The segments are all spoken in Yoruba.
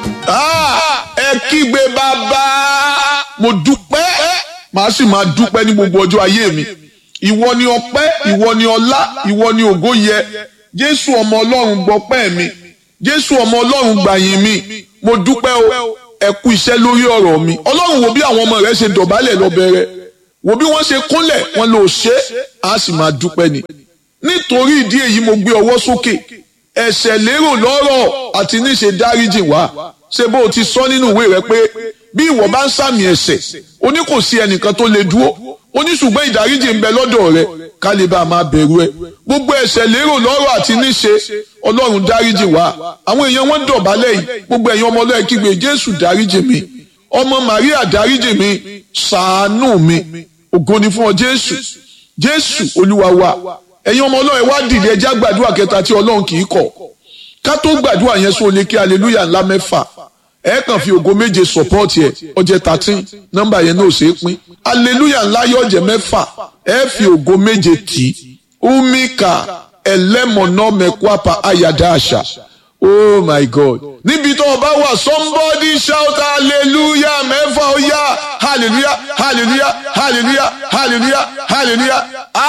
ẹ kígbe bàbá mo dúpẹ́ màá sì máa dúpẹ́ ní gbogbo ọjọ́ ayé mi ìwọ ni ọpẹ́ ìwọ ni ọlá ìwọ ni ògo yẹ jésù ọmọ ọlọ́run gbọpẹ́ mi jésù ọmọ ọlọ́run gbàyìn mi mo dúpẹ́ o ẹ kú iṣẹ́ lórí ọ̀rọ̀ mi ọlọ́run wo bí àwọn ọmọ rẹ ṣe dọ̀bálẹ̀ lọ́bẹ̀rẹ̀ wo bí wọ́n ṣe kúnlẹ̀ wọn lò ṣe á sì máa dúpẹ́ ni nítorí ìdí èyí mo gbé ọwọ́ sókè ẹ̀ṣẹ̀ lérò lọ́rọ̀ àti níṣe dáríjì wá ṣé bó o ti sọ nínú ìwé rẹ pé bí ìwọ bá ń sàmì ẹ̀ṣẹ̀ o ní kò sí ẹnìkan tó lè dúró o ní ṣùgbọ́n ìdáríjì ń bẹ lọ́dọ̀ rẹ ká lè bá a máa bẹ̀rù ẹ gbogbo ẹ̀ṣẹ̀ lérò lọ́rọ̀ àti níṣe ọlọ́run dáríjì wá àwọn èèyàn wọn dọ̀bálẹ̀ yìí gbogbo ẹ̀yin ọmọ ọlọ́run kígbe jésù dáríjì mi ọmọ màríà dáríjì mi ṣàánú mi ògo ni fún ọ jésù jésù olúwa wa ẹ̀yin ọmọ ọlọ́run wá dìde ẹjá gbàdúrà kẹta tí ọlọ́run kì í kọ̀ ká tó gbàdúrà yẹn sọ lè kí aleluya ńlá mẹ́fà ẹ kàn fi ògo méje support yẹ ọjẹ thirteen nọ́mbà yẹn náà ṣe é pín aleluya ńlá yọ ọjẹ mẹ́fà ẹ fi ògo méje tì í umika ẹlẹ́mọ̀nà mẹ́kwapa ayada àṣà oh my god níbi tó o bá wà somebody shout hallelujah mẹ́fà ó yá hallelujah hallelujah hallelujah hallelujah hallelujah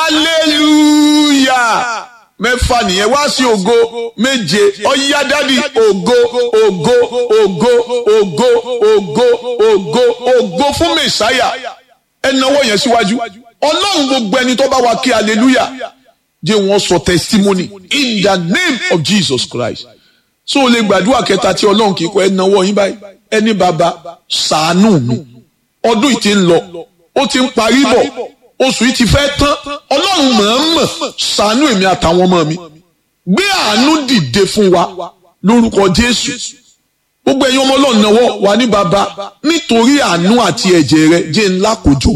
hallelujah mẹ́fà nìyẹn wá sí ògo méje ọ̀yá dádì ògo ògo ògo ògo ògo ògo ògo fún mẹ́sáyà ẹ náwó yẹn síwájú ọlọ́run gbogbo ẹni tó bá wa kí hallelujah jẹ́ wọ́n sọ testimony in the name of Jesus Christ so o lè gbàdúrà kẹta tí ọlọ́run kì í kọ́ ẹ náwó yín báyìí ẹni bàbá ṣàánú mi ọdún yìí ti ń lọ ó ti ń parí bọ̀ oṣù yìí ti fẹ́ tán ọlọ́run mọ̀ọ́mọ̀ ṣàánú èmi àtàwọn ọmọ mi gbé àánú dìde fún wa lórúkọ jésù gbogbo ẹ̀yin ọmọ ọlọ́run náwó wà ní bàbá nítorí àánú àti ẹ̀jẹ̀ rẹ jẹ́ ńlá kòjò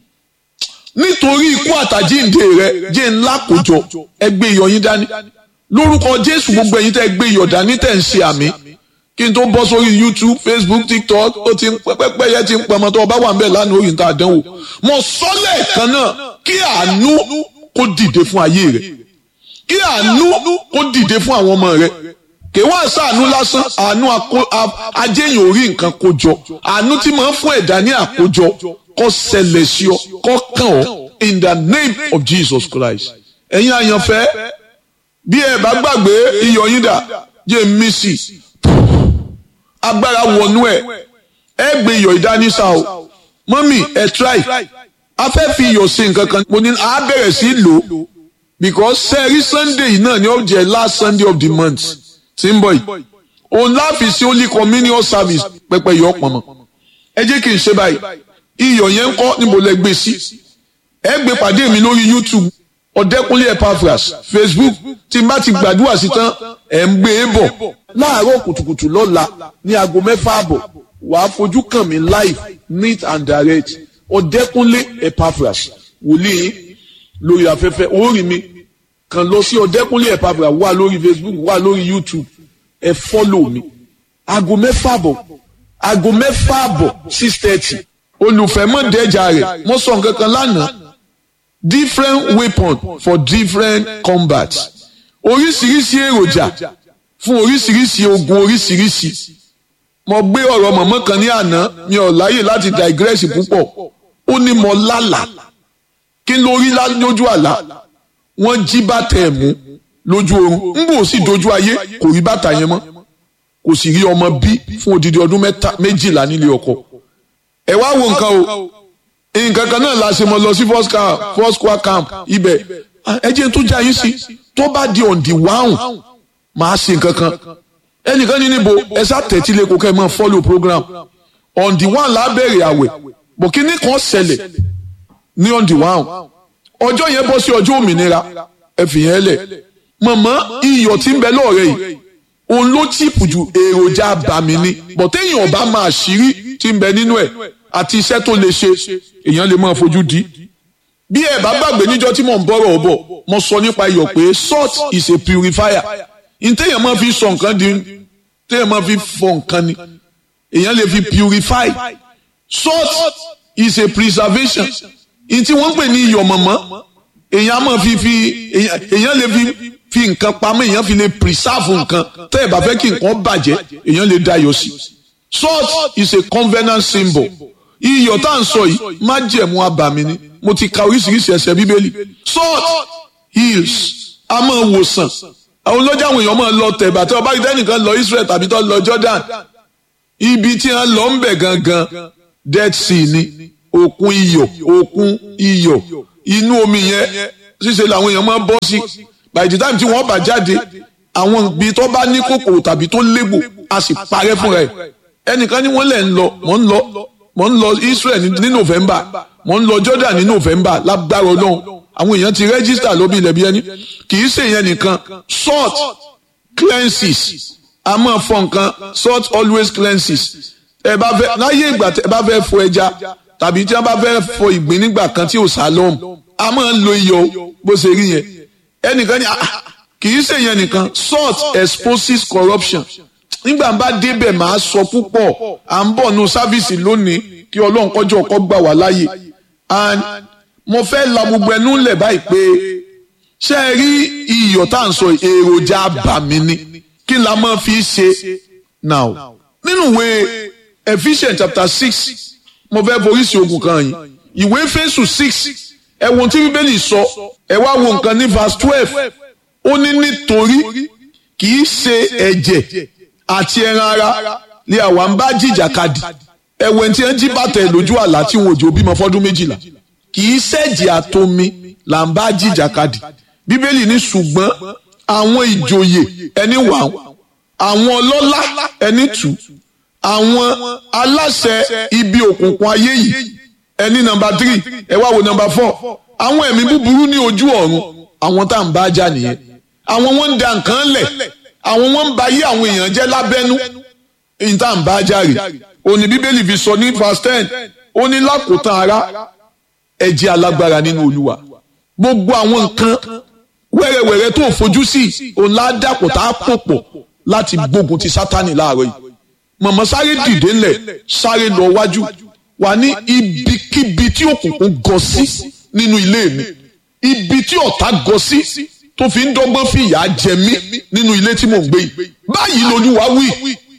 nítorí ikú àtàjíǹde rẹ jẹ́ ńlá kòjò ẹgbẹ́ ìyọ̀yín dání lórúkọ jésù gbogbo ẹ̀yin tẹ́ ẹgbẹ́ ìyọ̀ dání tẹ́ ń ṣe àmì kí n tó bọ́ sórí youtube facebook tiktok ó ti ń pẹ́pẹ́ yẹn ti ń pamọ́ tó ọba wà ń bẹ̀ lánàá orí nǹkan àdánwò mo sọ lẹ́ẹ̀kan náà kí àánú kó dìde fún ayé rẹ kí àánú kó dìde fún àwọn ọmọ rẹ kì í wá sàánú lásán àánú ajéyìn orí nǹkan kójọ àánú tí máa ń fún ẹ̀dá ní àkójọ kó ṣẹlẹ̀ sí ọ kó kàn ọ́ in the name of jesus christ ẹ̀yin àyànfẹ́ bí ẹ bá gbàgbé iyọ̀ yín dà jẹ́ mísì agbára wọnú ẹ̀ ẹ gbé iyọ̀ ìdánísà o mọ́mì ẹ try a fẹ́ fi iyọ̀ sí nǹkan kan mo ní a bẹ̀rẹ̀ sí lò ó because sẹ́ẹ̀rí sunday yìí náà ni ó jẹ́ last sunday of the month tí ń bọ̀ yìí òun láàfin sí holy communion service pẹpẹ iyọ̀ pọ̀nmọ́ ẹ jẹ́ kí n ṣe báyìí iyọ̀ yẹn ń kọ́ níbo lẹ gbé sí ẹ gbé pàdé mi lórí youtube ọ̀dẹ́kúnlé epaphras facebook tí n bá ti gbàdúrà sí tán ẹ̀ ń gbé e bọ̀ láàárọ̀ kùtùkùtù lọ́la ní aago mẹ́fà àbọ̀ wàá fojú kàn mí live neat and direct ọ̀dẹ́kúnlé epaphras wòlíì lórí afẹ́fẹ́ orí mi kàn lọ sí ọ̀dẹ́kúnlé epaphras wà lórí facebook wà lórí youtube ẹ fọ́lò mi aago mẹ́fà àbọ̀ aago mẹ́fà àbọ̀ six thirty olùfẹ́mọ̀dẹ́jà rẹ̀ mo sọ nǹkan kan lánàá different weapon for different combat oríṣiríṣi èròjà fún oríṣiríṣi ogun oríṣiríṣi mo gbé ọ̀rọ̀ mọ̀mọ́ kan ní àná mi ò láyè láti digress púpọ̀ ó ní mo lálà kí n lórí lójú àlá wọ́n jí bàtà ẹ̀ mú lójú oorun ń bò sì dojú ayé kò rí bàtà yẹn mọ́ kò sì rí ọmọ bí fún odidi ọdún méjìlá nílé ọkọ ẹ wá wo nǹkan o nǹkan kan náà la ṣe mọ lọ sí first camp first square camp ibẹ̀ ẹ jẹ́ tó já yín sí tó bá di on the one máa ṣe nǹkan kan ẹnìkan ní níbo ẹ sá tẹ̀tí lẹ́kọ̀ọ́ kẹ́ ẹ máa follow program on the one la bẹ̀rẹ̀ àwẹ̀ bọ̀ kí ní kan ṣẹlẹ̀ ní on the one ọjọ́ yẹn bọ́ sí ọjọ́ òmìnira ẹ fi yẹn lẹ̀ mọ̀mọ́ iyọ̀ tí ń bẹ lọ́ọ̀rẹ́ yìí òun ló chìpù ju èròjà bàmí ni bọ̀ téèyàn ọba máa ṣírí tí ń bẹ nínú ẹ̀ àti iṣẹ́ tó lè ṣe èèyàn lè máa fojú di. bí ẹ bá gbàgbé níjọ́ tí mò ń bọ̀rọ̀ ọ̀bọ̀ mo sọ nípa iyọ̀ pé salt is a purifier ntẹ́yàn máa fi sọ nǹkan di tẹ́yàn máa fi fọ nǹkan ni èèyàn lè fi purify salt is a preservation ntí wọ́n ń pè ní iyọ̀ mọ̀mọ́ èèyàn máa fi fi èèyàn lè fi fi nǹkan pamọ́ èèyàn fi lè preserve nǹkan tẹ́ ẹ̀ bá fẹ́ kí nǹkan bàjẹ́ èèyàn lè dayọ̀ sí. salt is a covenant symbol iyọ̀ tá à ń sọ yìí májẹ̀mú abàmì ni mo ti ka oríṣiríṣi ẹsẹ̀ bíbélì salt heals a máa wòsàn àwọn olójà àwọn èèyàn máa lọ tẹ̀bà tí ọba ìdẹ́nìkan lọ Israel tàbí tó lọ Jordan ibi tí wọ́n lọ ń bẹ̀ gangan Dead Sea ni òkun iyọ̀ òkun iyọ̀ inú omi yẹn ṣíṣe làwọn èèyàn máa bọ́ sí by the time tí wọ́n bá jáde àwọn ibi tó bá ní kòkòrò tàbí tó légbò a sì parẹ́ fúnra ẹ̀ ẹnìkan ní wọ́n lẹ̀ ń lọ mò ń lọ mò ń lọ Israel ní November mò ń lọ Jordan ní November lágbára Ọlọ́run àwọn èèyàn ti register lóbi ilẹ̀ bí ẹni kì í ṣe ìyẹn nìkan salt cleanses a máa fọ nǹkan salt always cleanses ẹ bá fẹ́ láyé ìgbà tẹ bá fẹ́ fọ ẹja tàbí tí wọ́n bá fẹ́ fọ ìgbín nígbà kan tí ò sálọm a máa ń lo iyọ̀ bó ṣe rí yẹn ẹnìkan ní kì í ṣe ìyẹn nìkan salt exposes corruption nígbà bá débẹ̀ máa sọ púpọ̀ à ń bọ̀ nù sáfìsì lónìí kí ọlọ́run kọjọ́ ọkọ gbà wá láàyè and mo fẹ́ la gbogbo ẹnu lẹ̀ báyìí pé ṣé ẹ rí iyọ̀ tá à ń sọ èròjà àbàmì ni kí la máa fi ṣe now nínú ìwé Ephesians chapter six mo fẹ́ foríṣi ogun kan yìí ìwé Éfésù six ẹ wo tí bíbélì sọ ẹ wá wo nǹkan ní verse twelve ó ní nítorí kì í ṣe ẹ̀jẹ̀ àti ẹran ara ni àwa ń bá jìjàkadì ẹ̀wẹ̀ tí ẹ ń jí bàtà ẹ̀ lójú àlá tí wọn ò jò bímọ fọ́dún méjìlá kì í ṣẹ̀jẹ̀ àtomi là ń bá jìjàkadì bíbélì ní ṣùgbọ́n àwọn ìjòyè ẹni wà àwọn ọlọ́lá ẹni tù àwọn aláṣẹ ibi òkùnkùn ayé yìí ẹni nọ́mbà tírì ẹ wá wo nọ́mbà fọ́ àwọn ẹ̀mí búburú ní ojú ọ̀run àwọn tá à ń bá jà nìyẹn àwọn wọn ń da nǹkan lẹ̀ àwọn wọn ń ba ayé àwọn èèyàn jẹ́ lábẹ́nú èyí tá à ń bá jà rè òní bíbélì fi sọ ní verse ten ó ní lákòótán ara ẹ jẹ́ alágbára nínú olúwa gbogbo àwọn nǹkan wẹ́rẹ́wẹ́rẹ́ tó fojú sí òun ládàpọ̀ tá a pò pọ̀ láti gbógun ti sátani láàárọ̀ yìí mọ̀mọ́ sáré dìde ńlẹ̀ sáré lọ wájú wà ní ibikíbi tí òkùnkùn gọ sí nínú ilé mi ibi tí ọ̀tá gọ sí tó fi ń dọ́gbọ́n fi ìyà jẹ mí nínú ilé tí mò ń gbé yìí báyìí lolúwa wí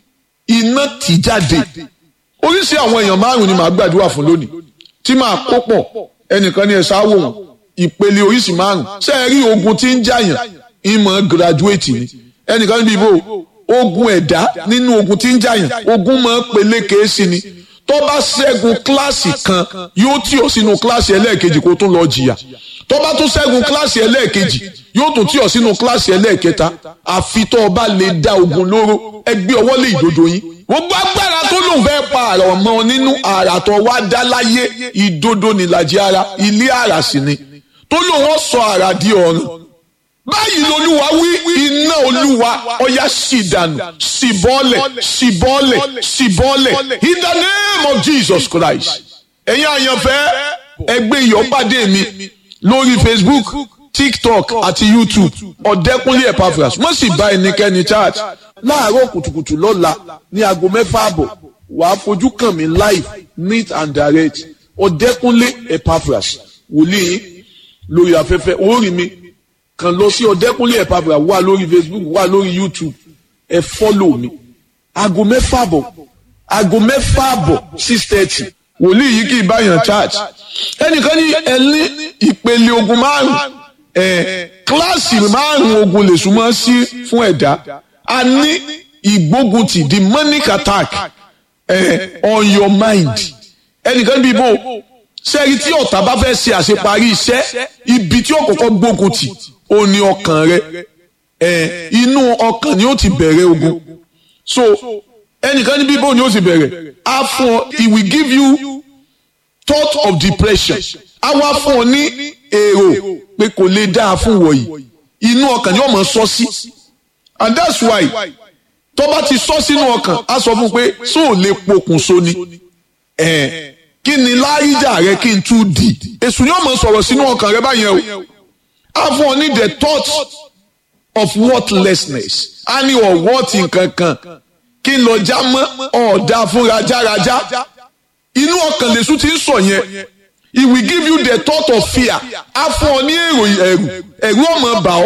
iná tì jáde oríṣi àwọn èèyàn márùn ni màá gbàdúrà fún lónìí tí màá kó pọ̀ ẹnìkan ní ẹ sáwò wọn ìpele oríṣi márùn ṣé ẹ rí ogun tí ń jàyàn ìmọ̀ gíráduwétì ni ẹnìkan níbi ìbò ogun ẹ̀dá nínú ogun tí ń jàyàn ogun máa ń peléke sí ni tó bá ṣẹ́gun kíláàsì kan yóò tì ọ́ sínú kíláàsì ẹlẹ́ẹ̀kejì kó tún lọ jìyà tó bá tún ṣẹ́gun kíláàsì ẹlẹ́ẹ̀kejì yóò tún tì ọ́ sínú kíláàsì ẹlẹ́ẹ̀kẹta àfi tó o bá lè dá ogun lóró ẹ gbé ọwọ́ lé ìdodo yín gbogbo agbára tó lòun fẹ́ pa àrà ọmọ nínú àrà tó wá dá láyé ìdodo nìlàjì ara ilé àrà sì ni tó lòun sọ àrà di ọ̀run báyìí lolúwa wí iná olúwa ọ̀yá sì dànù sì bọ́lẹ̀ sì bọ́lẹ̀ sì bọ́lẹ̀ in the name of Jesus Christ ẹ̀yin àyànfẹ́ ẹgbẹ́ ìyọ́pàdé mi lórí Facebook TikTok àti YouTube ọ̀dẹ́kúnlé Epaphras wọ́n sì bá ẹnikẹ́ni charge láàárọ̀ kùtùkùtù lọ́la ní aago mẹ́fà àbọ̀ wàá fojú kàn mí live neat and direct ọ̀dẹ́kúnlé Epaphras wòlíì lórí afẹ́fẹ́ orí mi kàn lọ sí ọ̀dẹ́kúnlé Epaphras wà lórí Facebook wà lórí YouTube ẹ fọ́lò mi aago mẹ́fà àbọ̀ aago mẹ́fà àbọ̀ six thirty wòlíì yìí kì í báyàn church ẹnìkan ní ẹni ìpele ogun márùn ẹ kíláàsì márùn ogun lè súnmọ́ sí fún ẹ̀dá a ní ìgbógunti demonic attack ẹ on your mind ẹnìkan bí bò sẹ́yìn tí ọ̀tá bá fẹ́ ṣe àṣeparí iṣẹ́ ibi tí ó kọ́kọ́ gbógun tì ó ní ọkàn rẹ ẹ inú ọkàn ni ó ti bẹ̀rẹ̀ ogun so ẹnìkan ní bíbó ni ó ti bẹ̀rẹ̀ á fún ọ he will give you thought of depression á wá fún ọ ní èrò pé kò lè dáa fún wọ̀nyí inú ọkàn ni ó máa sọ sí and that's why tó bá ti sọ sínú ọkàn á sọ fún pé sóò lè pokùnso ni ẹ kí ni láyíjà rẹ kí n tún di èṣù ni ó máa sọ̀rọ̀ sínú ọkàn rẹ báyẹn o á fún ọ ní the thought of worthlessness á ní ọ̀wọ́tì nǹkan kan kí n lọ já mọ́ ọ̀dà fún rajaraja inú ọkàn lèṣu ti ń sọ yẹn he will give you the thought of fear á fún ọ ní èrò ẹ̀rù ẹ̀rù ọmọ bà ọ́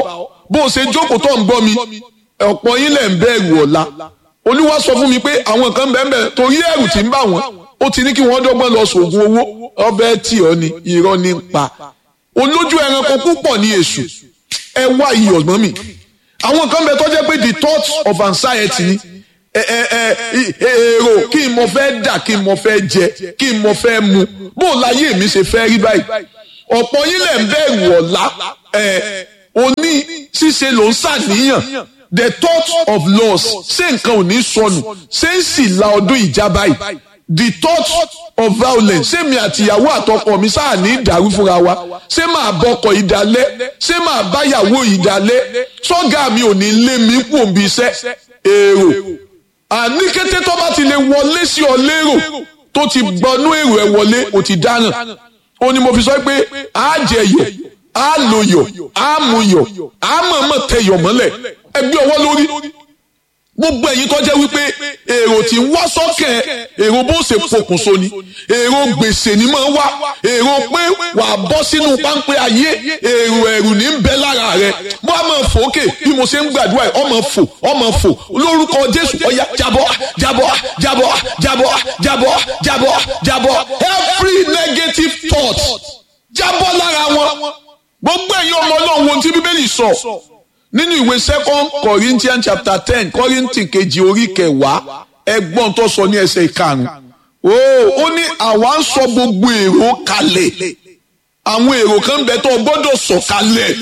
bó o ṣe jókòó tó ń gbọ́ mi ọ̀pọ̀ yín lẹ̀ ń bẹ̀rù ọ̀la olúwa sọ fún mi pé àwọn kan bẹ́ẹ̀ bẹ́ẹ̀ torí ẹ̀rù tí ń bà wọ́n ó ti ní kí wọ́n dọ́gbọ́n lọ sògùn owó ọbẹ̀ tí ọ ni irọ́ ní pa olójú ẹranko púpọ̀ ní èṣù ẹ wá iyọ̀ mọ́ mi àwọn kan bẹ tó jẹ́ pé the thought of anxiety ni ẹ ẹ ẹ èrò kí n mo fẹ́ dà kí n mo fẹ́ jẹ kí n mo fẹ́ mu bó o láyé mi ṣe fẹ́ rí báyìí ọ̀pọ̀ yín lẹ̀ ń bẹ̀rù ọ̀la ẹ̀ òní ṣíṣe ló ń ṣàníyàn the thought of loss ṣé nǹkan ò ní sọnù ṣé ń sì la ọdún ìjà báyìí the thought of violence ṣé mi àtìyàwó àtọkọ mi sáà ní ìdàrú fúnra wa ṣé máa bọkọ ìdálẹ́ ṣé máa báyàwó ìdálẹ́ sọ́gà mi ò ní lé mi kú òǹbí iṣẹ́ èrò àní kété tó bá ti lè wọlé sí ọ lérò tó ti gbọnú èrò ẹ wọlé ò ti dáràn ó ní mo fi sọ pé á jẹ yọ á lo yọ á mu yọ á mọ̀ọ́mọ̀ tẹ yọ mọ́lẹ̀ ẹgbẹ́ ọwọ́ lórí gbogbo ẹ̀yin tó jẹ́ wípé èrò tí ń wá sọ́kẹ̀ èrò bó ṣe pokùnso ni èrò gbèsè ni máa ń wá èrò pé wà á bọ́ sínú páńpẹ́ ayé èrò ẹ̀rù ní ń bẹ lára rẹ mo á máa fò ókè bí mo ṣe ń gbàdúrà yìí ọmọ fò ọmọ fò lórúkọ Jésù ọ̀yà jábọ́ jábọ́ jábọ́ jábọ́ jábọ́ jábọ́ jábọ́ every negative thought jábọ́ lára wọn gbogbo ẹ̀yin ọmọ Ọlọ́run wo tí Bíbélì sọ nínú ìwé second corinthians chapter ten kọ́ríntì kejì orí kẹwàá ẹgbọ́n tó sọ ní ẹsẹ̀ ìkarùn-ún ó ní àwa ń sọ gbogbo èrò kalẹ̀ àwọn èrò kan bẹ tó gbọ́dọ̀ sọ kalẹ̀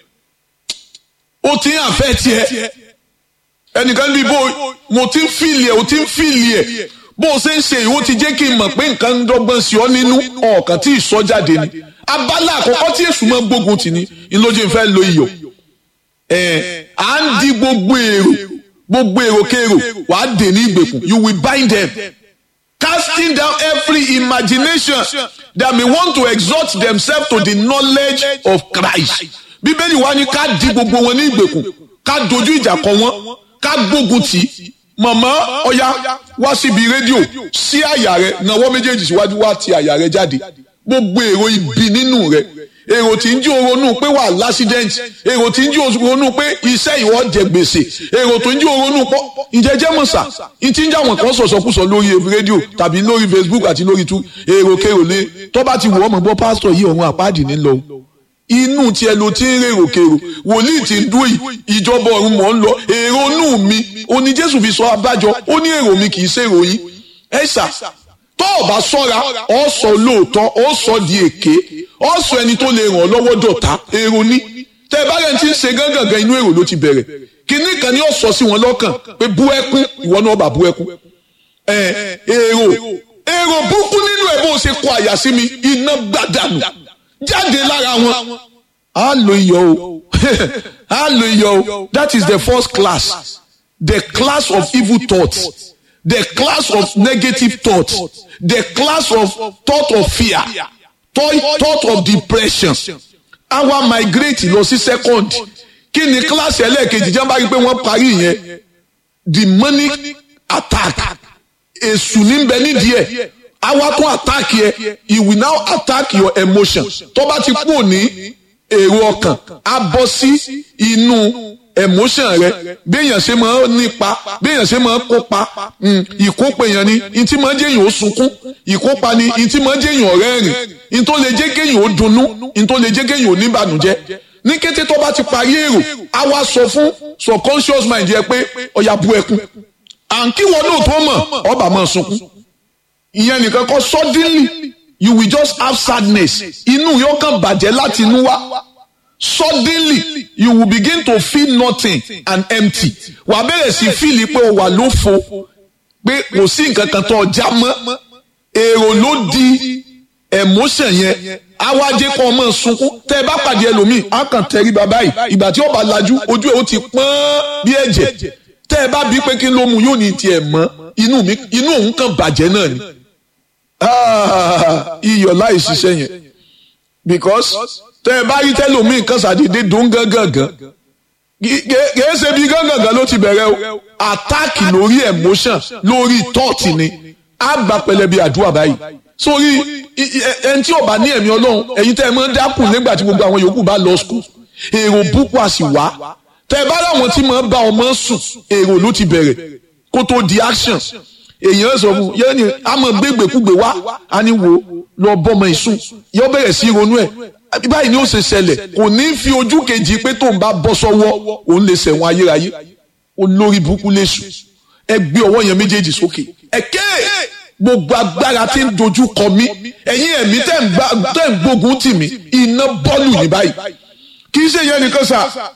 ó ti ń àfẹ́ tiẹ̀ ẹnìkan bí bó mo ti ń fìlì ẹ̀ ó ti ń fìlì ẹ̀ bó o ṣe ń ṣe ìwọ ti jẹ́ kí n mọ̀ pé nǹkan ń dọ́gbọ́n sí ọ nínú ọ̀kan tí ìsọjáde ni abala àkọ́kọ́ tí èṣù máa gbógun tì ní ìlójú ìfẹ́ lo iyọ̀ ẹ à ń di gbogbo èrò gbogbo èrò kèrò wà á dè ní ìgbèkùn you will bind them casting down every imagination that may want to exalt themselves to the knowledge of Christ bíbélì wa ni ká di gbogbo wọn ní ìgbèkùn ká dojú ìjà kọ wọn ká gbógun tì í màmá ọ̀yá wá síbi rédíò sí àyà rẹ nawọ́ méjèèjì síwájú wá ti àyà rẹ jáde gbogbo èrò ibi nínú rẹ èrò tí ń jí oronú pé wà lásídẹ́ǹtì èrò tí ń jí oronú pé iṣẹ́ ìwọ jẹ gbèsè èrò tó ń jí oronú pọ̀ ìjẹ́jẹ́ mọ̀sà ní tí ń jà wọ́n kan sọ̀sọ̀kúsọ lórí rédíò tàbí lórí Facebook àti lórí tú èrò kèrò lé tó bá ti wù ọ́ mọ̀ gbọ́ pásítọ̀ yìí ọ̀run àpáàdì ní lọ inú tiẹ̀ ló ti ń rèrò kèrò wòlíì tí ń dún yìí ìjọba ọ̀run mọ̀ ń lọ èrò inú mi oní Jésù fi sọ abájọ ó ní èrò mi kì í ṣèrò yín ẹ̀sà tó o bá sọ́ra ọ sọ lóòótọ́ ọ sọ di èké ọ sọ ẹni tó lè ràn ọ́ lọ́wọ́ dọ̀tá èrò ní tẹ ẹ bá rẹ̀ ti ń ṣe gángan inú èrò ló ti bẹ̀rẹ̀ kínní kan ni ó sọ sí wọn lọ́kàn pé bú ẹkún ìwọ náà bá bú ẹkún ẹ èrò èrò búkú nínú ẹ bó ṣe kọ àyà sí mi iná gbàdánù jáde lára wọn á lo iyọ̀ o á lo iyọ̀ o that is the first class the class of evil thoughts the class of negative thought the class of thought of fear thought, thought of depression àwa migrate lọ sí second kí ni class ẹlẹ́ẹ̀kejì jẹ́ bá rí pé wọ́n parí yẹn demonic attack èṣù ní bẹ nídìí ẹ̀ àwa tún attack yẹ he will now attack your emotion tó bá ti kú ní èrò ọkàn á bọ́ sí inú emotion rẹ béèyàn ṣe máa nípa béèyàn ṣe máa kópa ìkópa èèyàn ni ntí máa jẹ́ èèyàn ó sunkún ìkópa ni ntí máa jẹ́ èèyàn rẹ́rìn ntó lè jẹ́ kéèyàn ó dunnú ntó lè jẹ́ kéèyàn ó níbànújẹ́ ní kété tó bá ti parí èrò á wá sọ fún subconscious mind yẹ pé ọ̀yà bu ẹkún à ń kí wọn náà tó mọ̀ ọba máa sunkún ìyẹn nìkan kọ́ suddenly you will just have sadness inú yóò kàn bàjẹ́ láti inú wá suddenly you will begin to feel nothing and empty wà á bẹ̀rẹ̀ sí fíìlì pé o wà lófo pé kò sí nǹkan kan tó ọjà mọ́ èrò ló di emotion yẹn awájẹ kan ọmọ sunkún tẹ ẹ bá pàdé ẹlòmíì á kàn tẹrí bàbá yìí ìgbà tí ó bá lajú ojú ẹ ó ti pọ́n bí ẹ̀jẹ̀ tẹ ẹ bá bí pé kí ló mu yóò ní tiẹ̀ mọ́ inú mi inú òun kàn bàjẹ́ náà ni iyọ̀ láì ṣiṣẹ́ yẹn because tẹ ẹ bá rí tẹlómi nǹkan ṣàdédé dùn gángan kìí ṣe bí gángan ló ti bẹ̀rẹ̀ o attack lórí emotion lórí thought ni á gba pẹlẹbi àdúrà báyìí sórí ẹni tí ó bá ní ẹ̀mí ọlọ́run ẹ̀yin tẹ́ ẹ máa ń dákùn nígbà tí gbogbo àwọn yòókù bá lọ school èrò púpọ̀ àsì wá tẹ ẹ bá láwọn tí máa bá ọmọ sùn èrò ló ti bẹ̀rẹ̀ kó tó di action èèyàn sọ fún yẹn ni a máa gbégbèkúgbè wá a ní wo lọ bọ́mọ ìsùn yóò bẹ̀rẹ̀ sí ronú ẹ̀ báyìí ni ó ṣe ṣẹlẹ̀ kò ní fi ojú kejì pé tóun bá bọ́ sọ́wọ́ òun lè ṣẹ̀wọ̀n ayérayé olórí burúkú léṣu ẹ gbé ọwọ́ yẹn méjèèjì sókè ẹ ké gbogbo agbára tí ń dojú kọ mí ẹ̀yin ẹ̀mí tẹ̀ ń gbógun tì mí iná bọ́ọ̀lù ní báyìí kì í ṣe yẹn nìkan sà